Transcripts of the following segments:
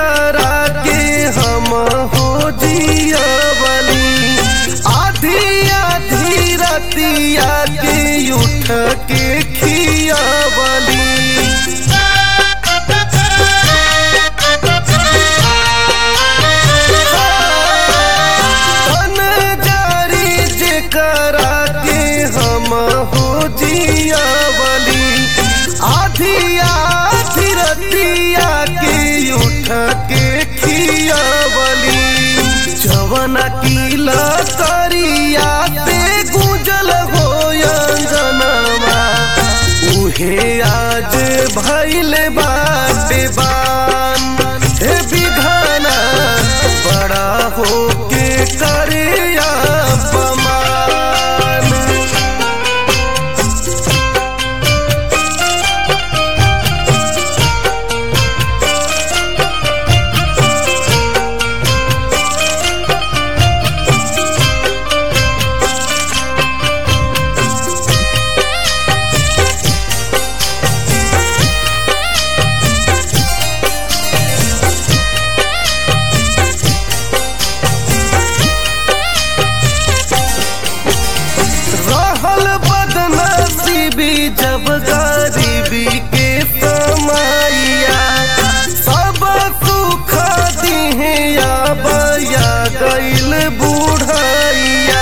करा के हम हो जियवली आधी आधी रतिया के उठ के खियवली तन जारी जे करा के हम हो जियवली आधी आधी रतिया के उठ के खियवली जवन किला करिया पे गुजल हो जनवा उहे आज भैल बाटे बान हे विधाना बड़ा होके करे अपमान रहल बदनसीबी जब गरीबी के समैया सब सुख दिहे बया गईल बुढ़ैया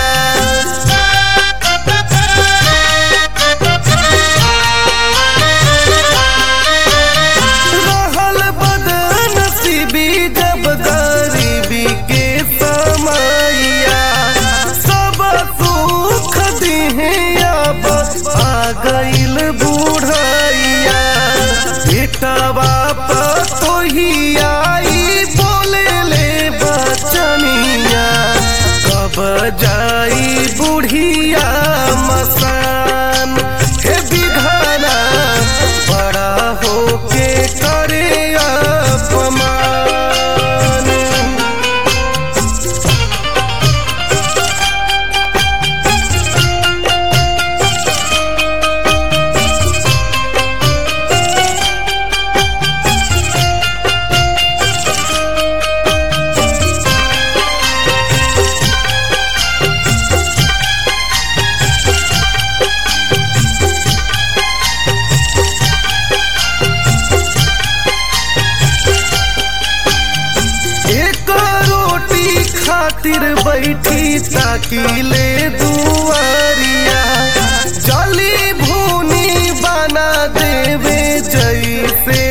रहल बदनसीबी जब गरीबी के समैया सब सुख दिहे अब आ गईल बुढ़ैया बेटा बाप तो ही आई बोले ले बचनिया कब जाई बुढ़िया मसान हे विधाना बड़ा होके करे अपमान एक रोटी खातिर बैठी ताकि ले दुआरिया जली भूनी बना देवे जैसे